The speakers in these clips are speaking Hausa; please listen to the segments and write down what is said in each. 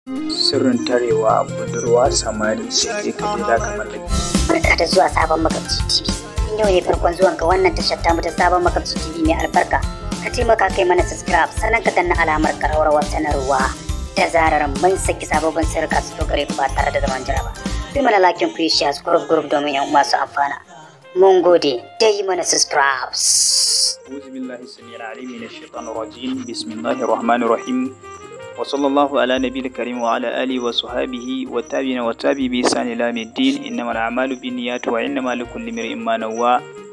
sirrin tarewa budurwa samari sai kai ka je za ka mallaki Barka da zuwa sabon makamci TV. In yau ne farkon zuwan ka wannan tashar tamu ta sabon makamci TV mai albarka. Ka taimaka kai mana subscribe sannan ka danna alamar karawar sanarwa. Da zarar mun saki sababbin sirrika su gare ku ba tare da zaman jira ba. Bi mana lakin ku yi share group group domin yan uwa su amfana. Mun gode da yi mana subscribe. أعوذ بالله السميع العليم من الشيطان الرجيم بسم الله الرحمن الرحيم وصلى الله على نبي الكريم وعلى آله وصحابه والتابعين والتابعين بإحسان إلى يوم الدين إنما الأعمال بالنيات وإنما لكل امرئ ما نوى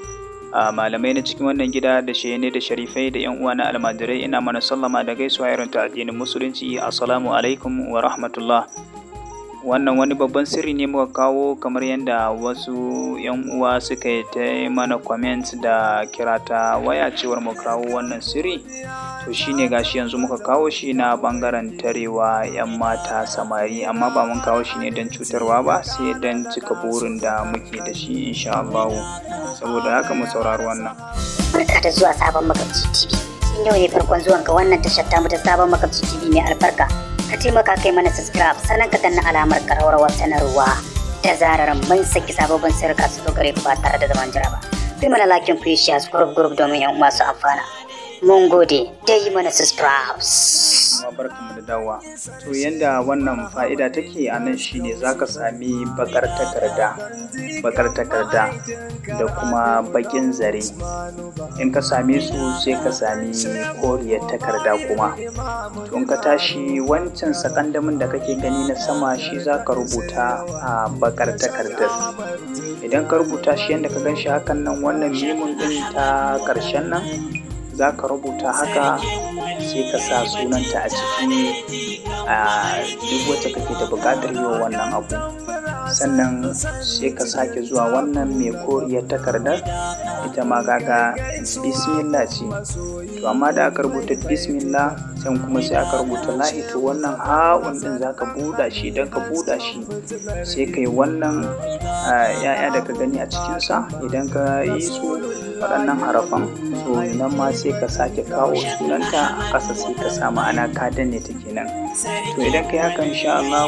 a malamai na cikin wannan gida da shehene da sharifai da yan uwa na almajirai ina mana sallama da gaisuwa irin ta addinin musulunci assalamu alaikum wa rahmatullah wannan wani babban sirri ne muka kawo kamar yadda wasu yan uwa suka yi ta mana comment da kira ta waya cewar mu kawo wannan sirri to shine gashi yanzu muka kawo shi na bangaren tarewa yan mata samari amma ba mun kawo shi ne don cutarwa ba sai don cika burin da muke da shi insha Allah saboda haka mu saurari wannan Barka da zuwa sabon makamci TV. In yau ne farkon zuwan ka wannan tashar tamu ta sabon makamci TV mai albarka. Ka taimaka kai mana subscribe sannan ka danna alamar karawar sanarwa. Da zarar mun saki sababbin sirrika su gare ku ba tare da zaman jira ba. Bi mana lakin ku yi share group group domin yan uwa su amfana. Mun gode da yi mana subscribe. kuma barkanmu da dawowa to yanda wannan fa'ida take a nan shine zaka sami bakar takarda bakar takarda da kuma bakin zare in ka same su sai ka sami koriyar takarda kuma to in ka tashi wancan sakandamin da kake gani na sama shi zaka rubuta a bakar takardar idan ka rubuta shi yadda ka gan shi hakan nan wannan mimun din ta ƙarshen nan za ka rubuta haka sai ka sa sunanta a ciki a duk wacce kake da buƙatar yi wa wannan abu sannan sai ka sake zuwa wannan mai koriyar takardar ita ma kaga bismillah ce to amma da aka rubuta bismillah can kuma sai aka rubuta lahi to wannan ha'un din za ka buɗa shi idan ka buɗa shi sai ka yi wannan ya'ya da ka gani a cikinsa idan ka yi su waɗannan harafan to nan ma sai ka sake kawo sunanta a ƙasa sai ka sa ma'ana ka danne ta kenan to idan ka yi haka insha Allah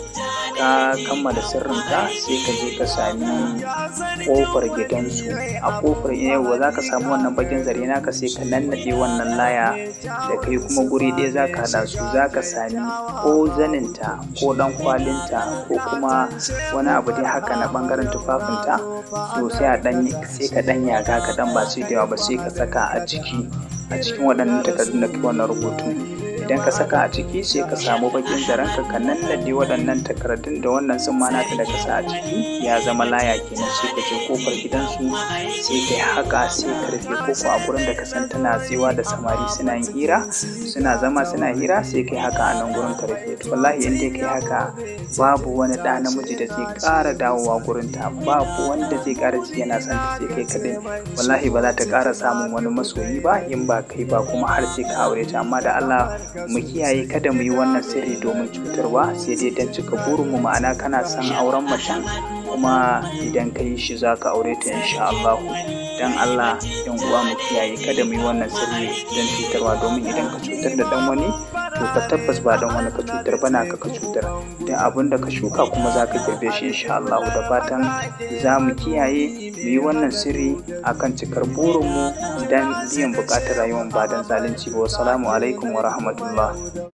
ka kammala sirrinka sai ka je ka sami ƙofar gidansu a ƙofar yawa za ka samu wannan bakin zare naka sai ka nannaɗe wannan laya da kai kuma guri ɗaya za ka haɗa su za ka sami ko zaninta ko ɗan kwalinta ko kuma wani abu dai haka na ɓangaren tufafinta to sai a ɗan sai ka ɗan yaga ka ɗan ba sai da yawa ba sai ka saka a ciki a cikin waɗannan takardun da kai wannan rubutun idan ka saka a ciki sai ka samu bakin zaren ka ka nannade waɗannan takardun da wannan sun mana da ka sa a ciki ya zama laya kenan sai ka je kofar gidansu sai kai haka sai ka rufe koko a gurin da ka san tana tsewa da samari suna yin hira suna zama suna hira sai kai haka a nan gurin ka rufe to wallahi in dai kai haka babu wani ɗa namiji da zai ƙara dawowa gurin ta babu wanda zai ƙara ji yana son ta sai kai kadai wallahi ba za ta ƙara samun wani masoyi ba in ba kai ba kuma har sai ka aure ta amma da Allah mu kiyaye kada mu yi wannan sirri domin cutarwa sai dai don cika burinmu ma'ana kana son auren macen kuma idan ka yi shi za ka aure ta insha Allah dan Allah yan uwa mu kiyaye kada mu yi wannan sirri don cutarwa domin idan ka cutar da dan wani to ka tabbas ba dan wani ka cutar ba na ka ka cutar dan abin da ka shuka kuma za ka girbe shi insha Allah da fatan za mu kiyaye mu yi wannan sirri akan cikar burinmu dan biyan bukatar rayuwar ba dan zalunci ba wassalamu alaikum wa rahmatullah